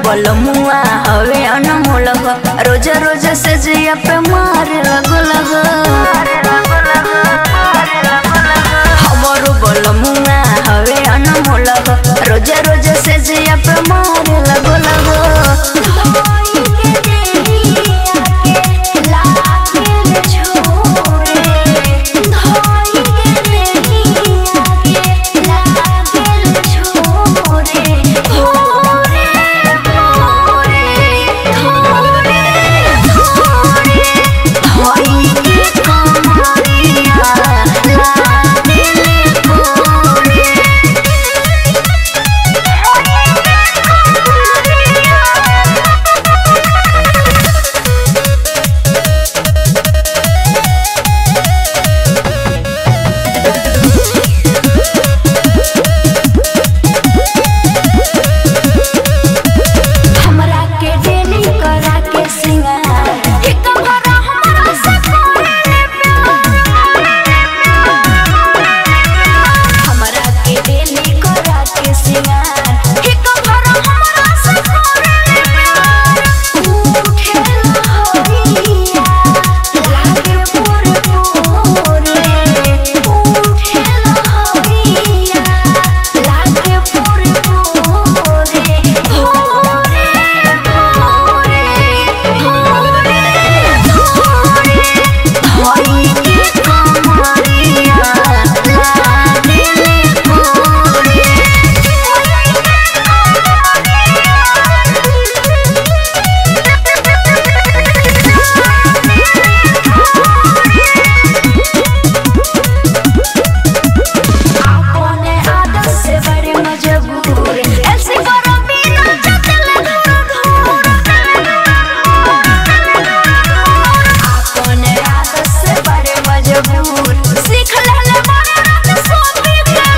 बलमुआ हवे अनमोल हो रोज रोज से जिया पे मारे लगो लगो हमारो बलमुआ हवे अनमोल हो रोज रोज से जिया पे मारे लगो लगो हमरा के डेली करा के सिंगार कि कमरा हमरा से कोने हमरा के डेली करा के सिंगार कि कमरा हमरा से कोने उठे लहरिया लागे पूरे पूरे उठे लहरिया लागे पूरे पूरे भोरे भोरे भोरे भोरे होई के कमरिया लागे अपने आदत से बड़े मजबूर ऐसे करो बिना चल अपने आदत से बड़े मजबूर सीख ले बड़े रात सोती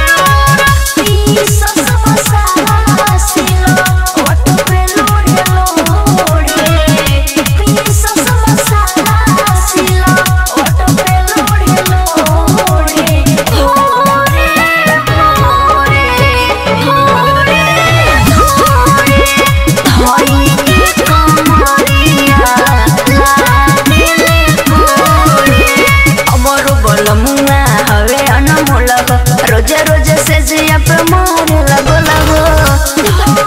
ई सस मसाला सिलो ओट पे लोड़े लोड़े ई सस मसाला सिलो ओट पे लोड़े लोड़े भोरे भोरे भोरे भोरे होई के कमरिया लागे भोरे अमरो बलमुआ हवे अनमोल हो रोज रोज से जिया पे मारे लगो लगो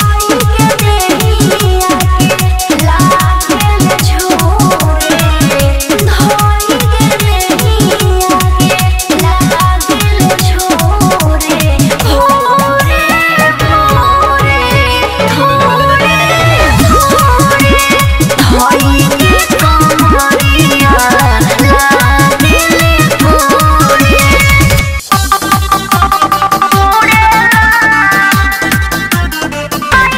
होई के कमरिया लागे भोरे Bye.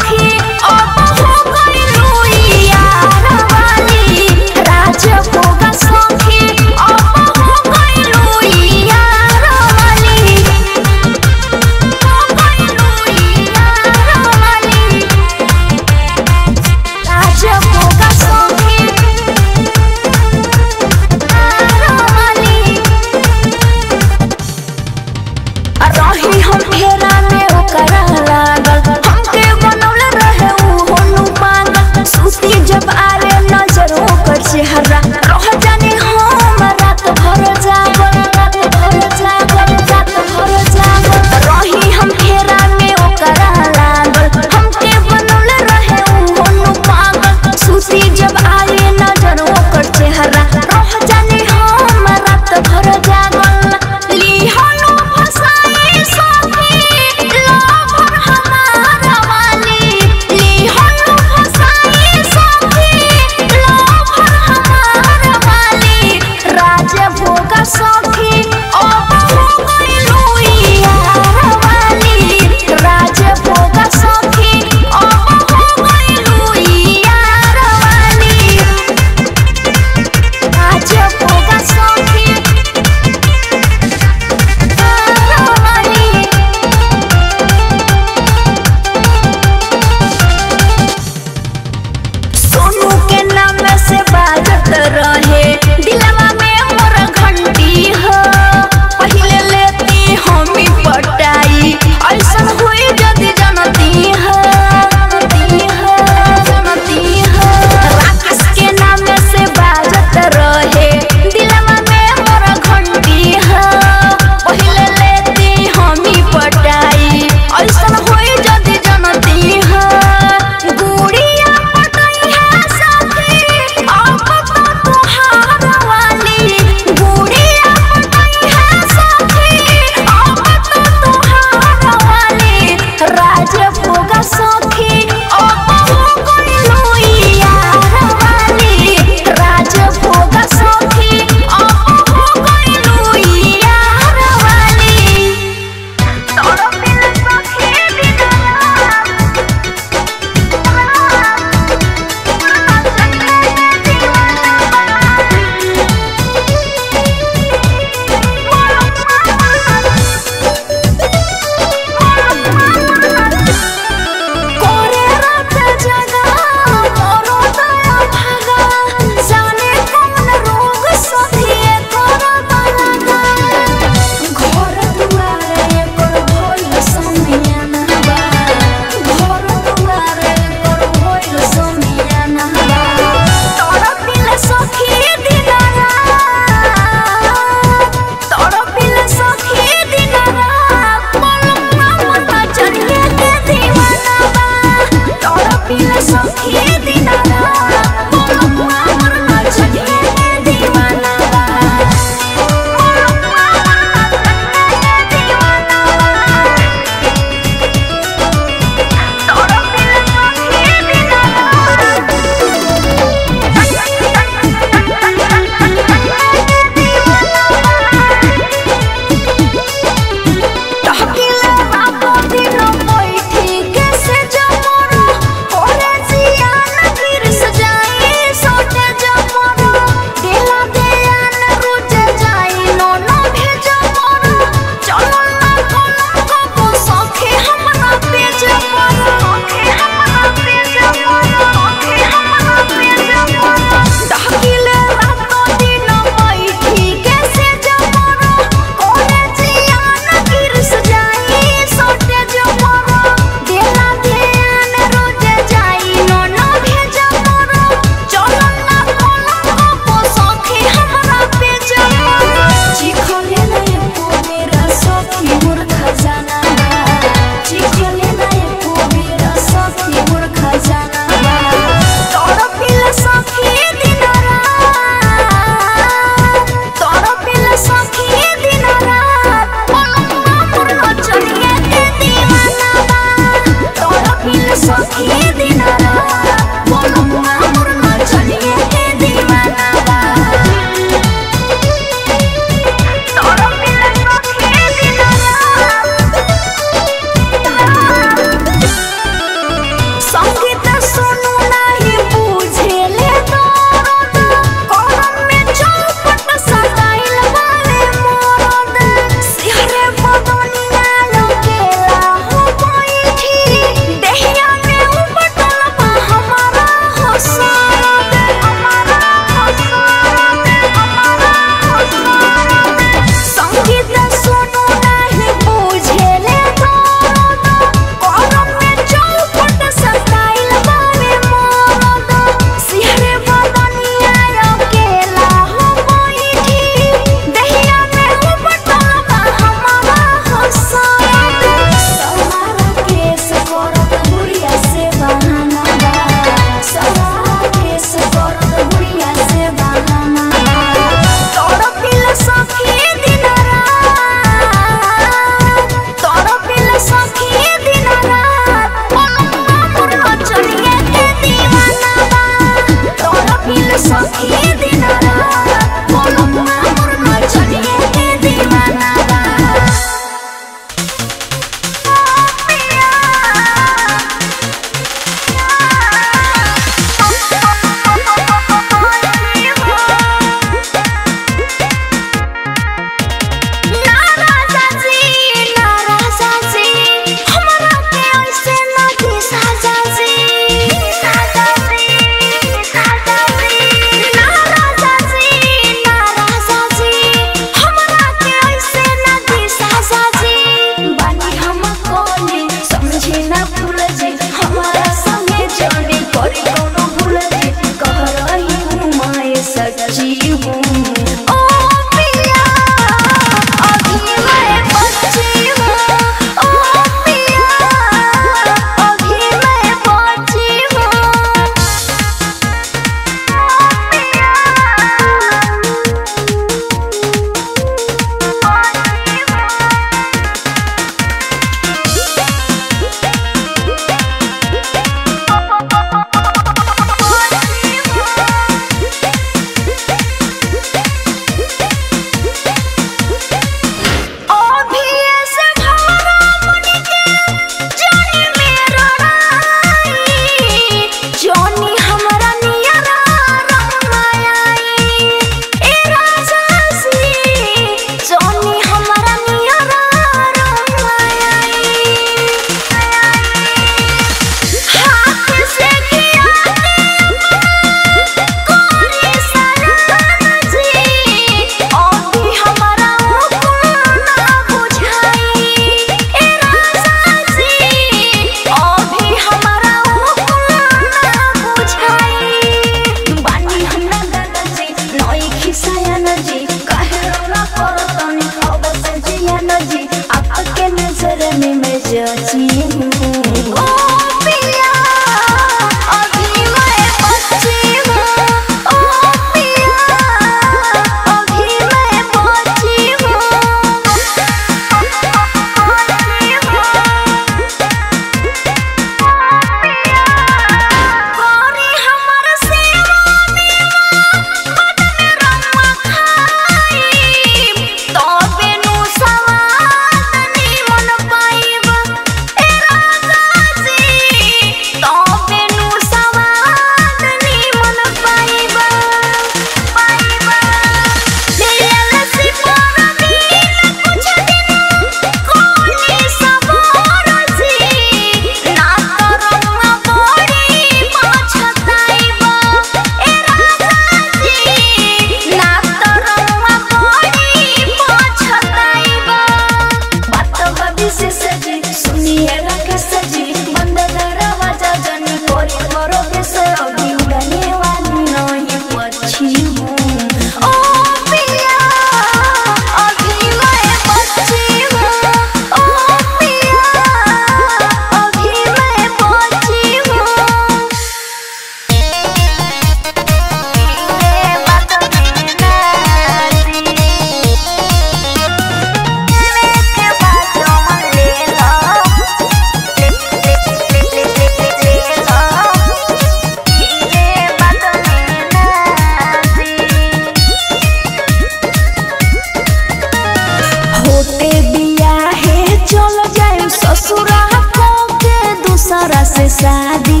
से शादी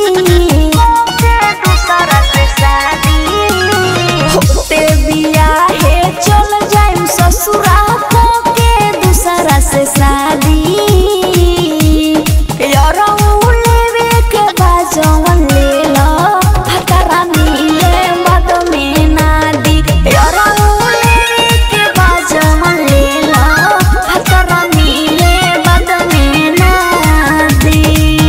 दूसरा से शादी होते बिया है चल जाइम ससुरा के दूसरा से शादी यारो लेवे के बाजवन ले लो हतरा मिले मद में ना दी यारो लेवे के बाजवन ले लो हतरा मिले मद में ना दी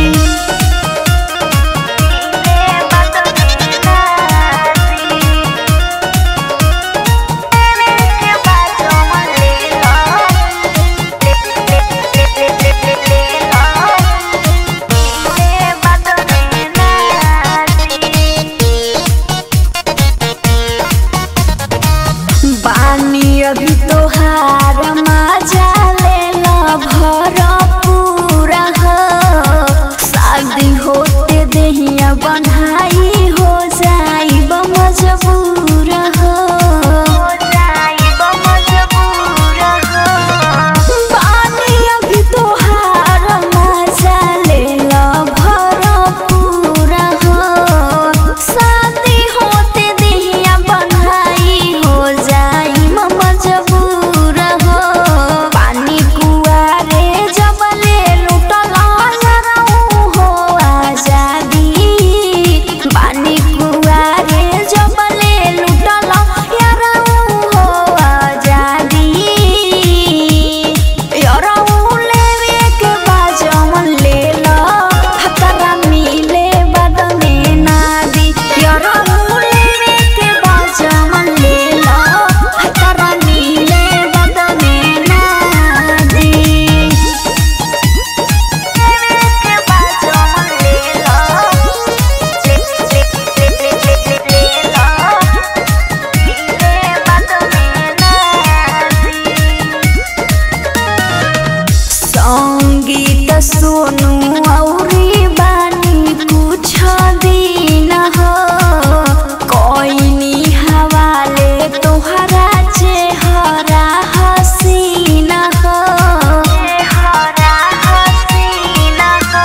बानी अभी तोहार मजा ले ला भरपूरा हो शादी होते देहिया बन्हाई हो जाई मजबूर हो बानी अभी तोहार मजा ले ला भरपूरा हो शादी होते देहिया बन्हाई हो जाई मजबूर हो पानी कुआरे जबले लुटल यारऊ हो आजादी पानी कुआरे जबले लुटल यारऊ हो आजादी यारऊ लेवे के बाजवन ले लो हतरा मिले बद में ना दी यारऊ लेवे के बाजवन ले लो हतरा मिले बद में ना दी के बाजवन ले लो ले ले ले ले ले ले लो मिले बद में ना दी संगीत सुनु औरी बानी कुछ दिन हो कोइनी हवाले तोहरा चेहरा हसीन हो चेहरा हसीन हो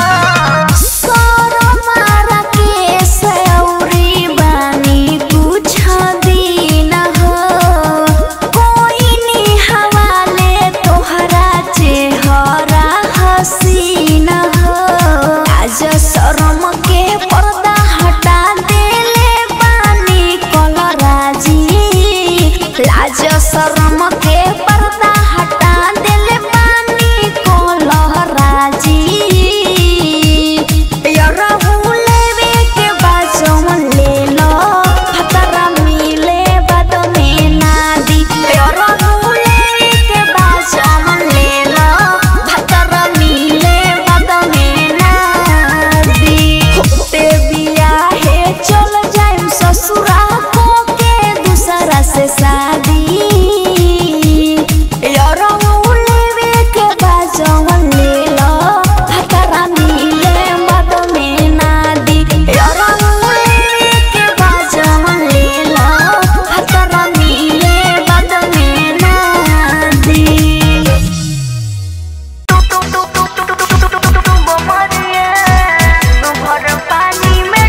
सरमारा के सौरी बानी कुछ दिन हो कोइनी हवाले तोहरा चेहरा हसीन हो आज शरम के पर्दा हटा देले बानी कलराजी लाज शरम के पर्दा हटा देले बानी कलराजी यरहु लेवे के बाजवन ले लो हतरा मिले बद में ना दी यरहु लेवे के बाजवन ले लो हतरा मिले बद में ना दी होते बिया है चल जाइम ससुरा को के दूसरा से शादी यरहु लेवे के बाजवन ले लो हतरा मिले मद में ना दी यरहु लेवे के बाजवन ले लो हतरा मिले मद में ना दी पानी में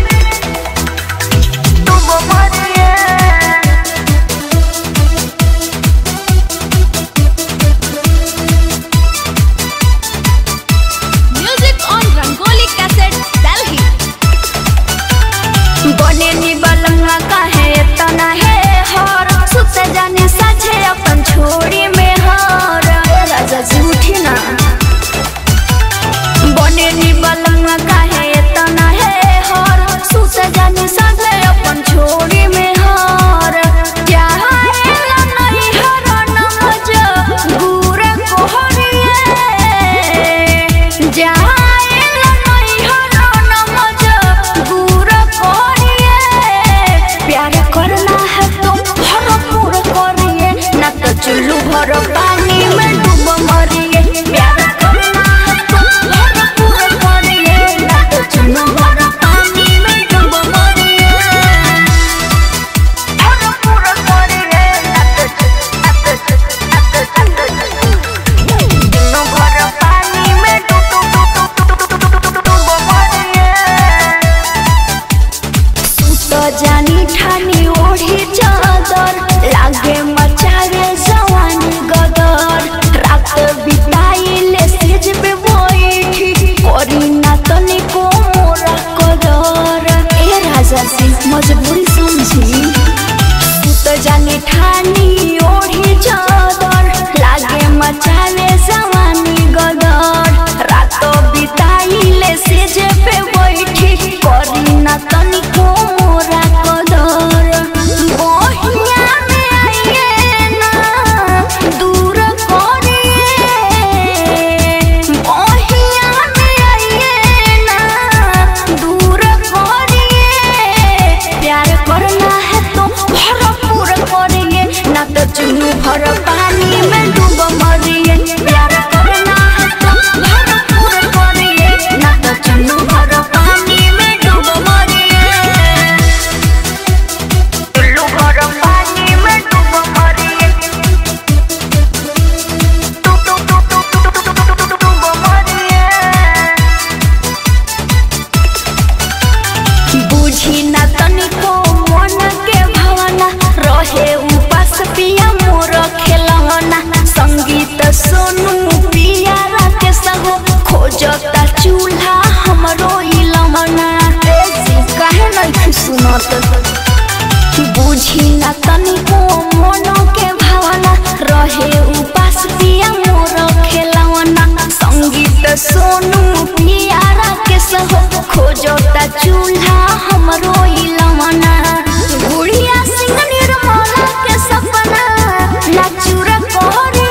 डूबो मरिए Music on Rangoli Cassette, Delhi. बने नी बलंगा काहे तना है हर सुत जाने साझे अपन छोड़ी में हर राजा जी उठी ना बने नी बलंगा काहे तना है हर सुत जाने साझे अपन छोड़ी में हर क्या है नहीं हर नमज गुरे कोहरिए जाएला नहीं हर नमज गुरे कोहरिए प्यार करना है तो भरपूर करिए ना तो चुल्लू भर पानी में डूब मरिए प्यार करना है तो भरपूर करिए ना तो चुल्लू भर पानी में डूब मरिए भरपूर करिए ना तो चुल्लू भर पानी में डूब डूब डूब डूब डूब डूब डूब मरिए खोजता चूल्हा हमरो इलवना गुड़िया सिंह निर्मला के सपना लाचुर करे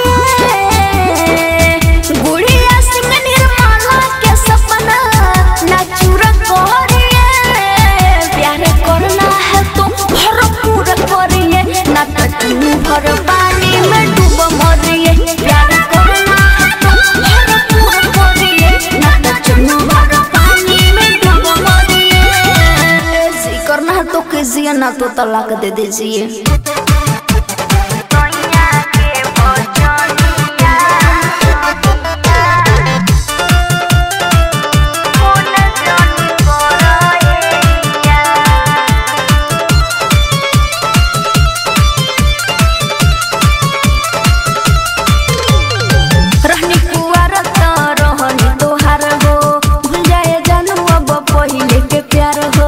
गुड़िया सिंह निर्मला के सपना लाचुर करे प्यार करना है तो भरपूर करिए ना तो तुम भर पानी में डूब मरिए प्यार करना है तो भरपूर करिए ना तो तुम भर पानी में डूब मरिए ऐसे करना है तो कीजिए ना तो तलाक दे दीजिए रहनी कुआर त रहनी तोहार हो भूल जाए जानू अब पहिले के प्यार हो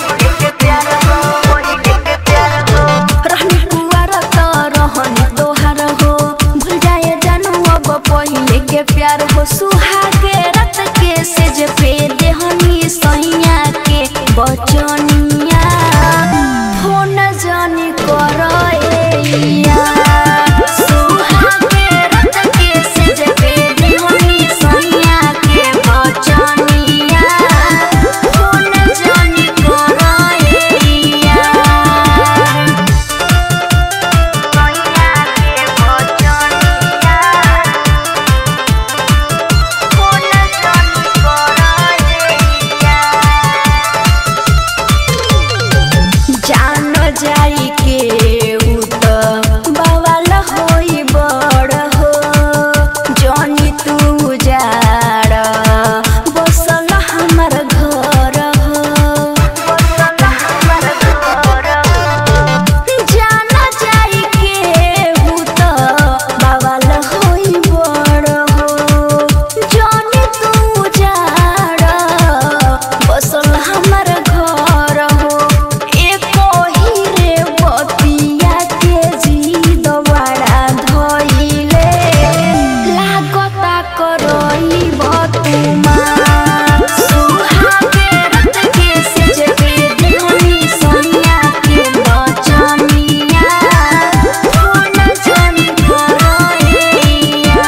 रहनी कुआर त रहनी तोहार हो भूल जाए जानू अब पहिले के प्यार हो सुहागे रत के सेज पे देहनी सैया के बचनिया फोन जानी करैया सुहागे रत के सेज पे देहनी सैया के बचनिया फोन जानी करैया जान जाई के उ त बवाल होई बड़ हो जनी तू जाड़ बसल हमर घर हो जान जाई के उ त बवाल होई बड़ हो जनी तू जाड़ बसल हमर घर हो एको ही रे बतिया के जीद बड़ा धइले लागता करई बतुमा सुहागे रत के सेज पे देहनी सोनिया के बचनिया फोन जानी करैया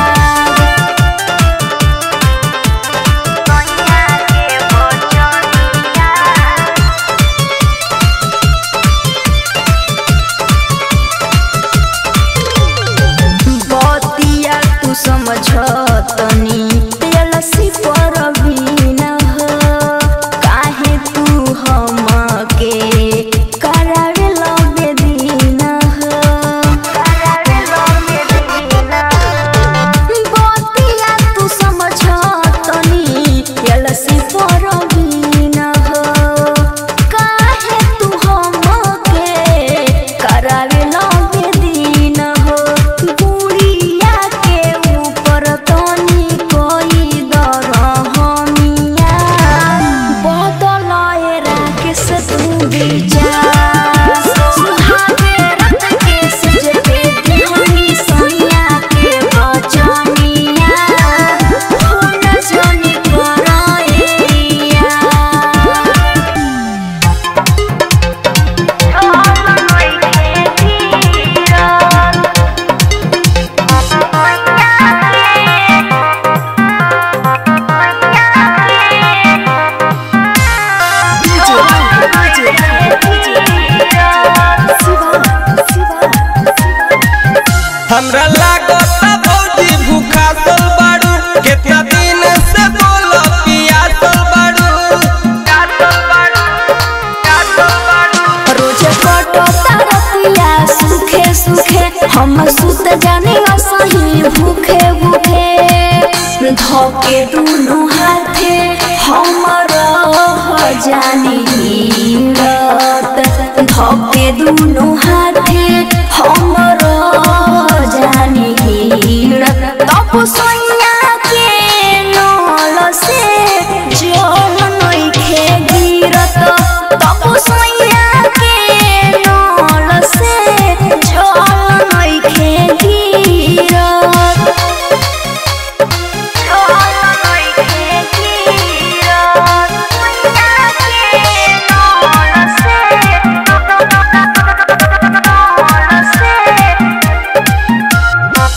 बतिया तू समझतनी तेलसी पर बीन हो काहे तू हमके करावे लगे दिन हो बतिया तू समझतनी तेलसी पर बीन हो काहे तू हमके करावे लगे दिन हो बुढ़िया के ऊपर तनी कोई दर हमिया बदलाए राकेश तू विचार सुहागे रत के सज पे देहनी सोनिया के बचनिया फोन जनी करैया हमरा लागता भौजी भूखा सल बाड़ू केतना दिन से बोलो पियासल बाड़ू रोज कटो तरतिया सुखे सुखे हम सुत जाने असही भूखे भूखे धोके दुनु हाथे हमर जानी रत धोके दुनु हाथे हमर जानी रत तप सोनिया के नल से जल नइखे गिरत तप सोनिया के नल से जल नइखे गिरत जल नइखे गिरत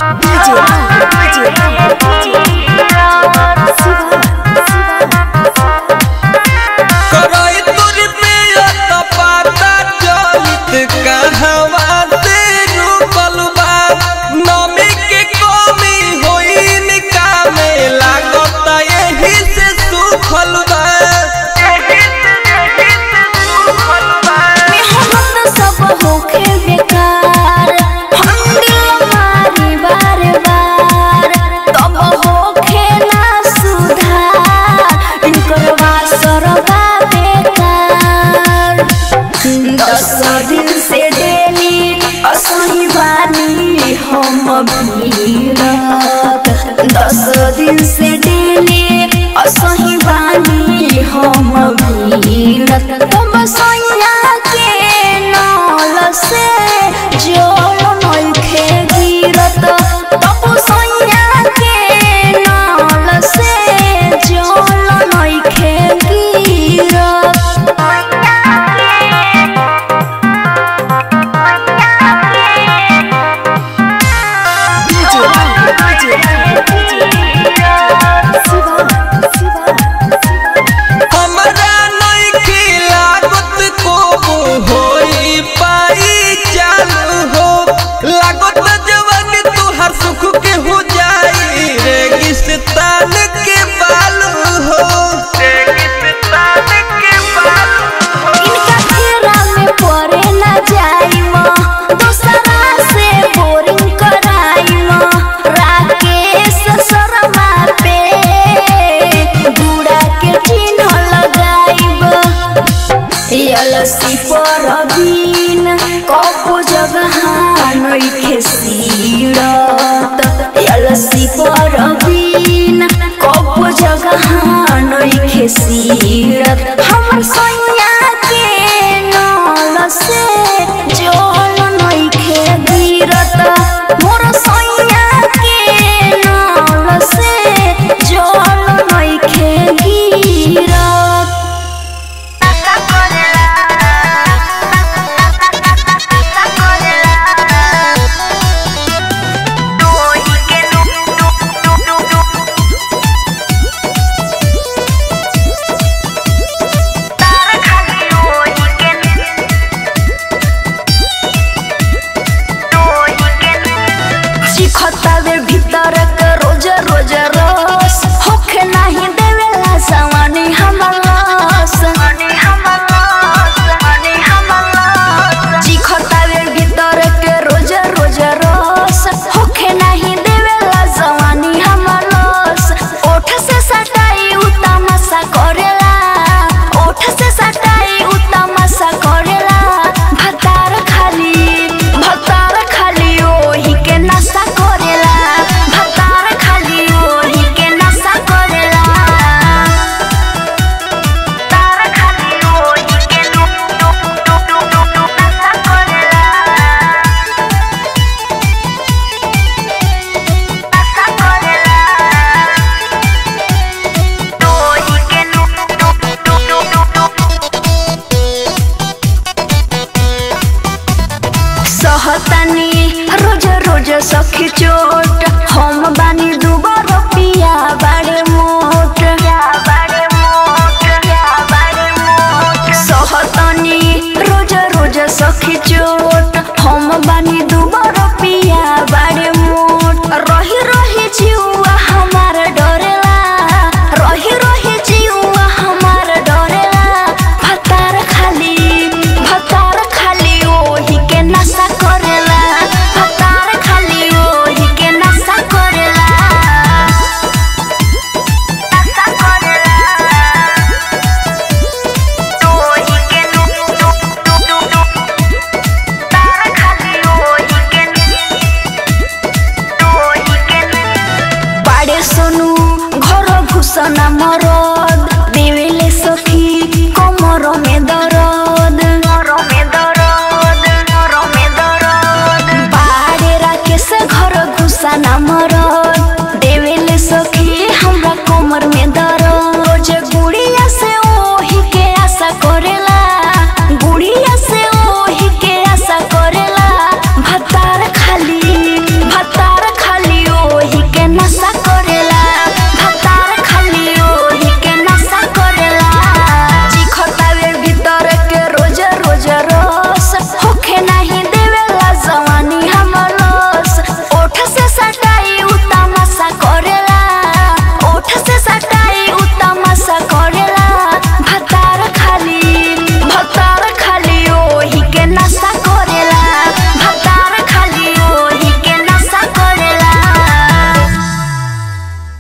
करई तोरी पे त पता चलित कहवा से रुकल बा नमी के कमी होई निका में लागत यही से सुखल बा मेहनत सब होखे बेकार हम दिल मारी बार बार तब होखे ना सुधार इनकर वासरवा बेकार दस दिन से डेली असही बानी हम भीरत दस दिन से डेली असही बानी हम भीरत तब सैया के नल से जोल नइखे गिरत तब सैया के नल से जोल नइखे गिरत हमरा नइखे लागत को होई पाई चालू हो लागत जवानी तुहार सुख के हो जाई रेगिस्तान के बालू हो रेगिस्तान के बालू हो इनका घेरा में पड़े ना जाइम दूसरा से बोरिंग कराइम राकेश शर्मा पे गुड़ा के चिन्ह लगाइब अलसी पर बीन कपो जगह नइखे सीरत अलसी पर बीन कपो जगह नइखे सीरत हमर सैया के नल से जल नइखे गिरत मोर सैया के नल से जल नइखे गिरत चिखतावे भीतर के रोज रोज रस होखे नाही देवेला सवानी हमलस चिखतावे भीतर के रोज रोज रस होखे नाही देवेला सवानी हमलस ओठ से सटाई उतमसा करेला ओठ से सटाई उतमसा करेला भतार खाली भतार खाली ओही के नशा करेला भतार खाली ओही के नशा करेला तार खाली ओही के नु नु नु नु नु नु नशा करेला नशा करेला ओही के नु नु नु नु नु सहतानी रोज रोज सखी चोट हम बानी दुबर पिया बाड़े मोट सहतानी रोज रोज सखी चोट हम बानी दुबर पिया बाड़े मोट रही रही जीवा हमार डरेला रही रही जीवा हमार डरेला भतार खाली भतार खाली ओही के नशा करेला भतार खाली ओही के नशा करेला नशा करेला ओही के नु नु नु नु नु तार खाली ओही के ओही के बाड़े सोनू घर घुसना मरद देवेले सखी कमर में दरद में दरद में दरद बाड़े राकेश घर घुसना मरद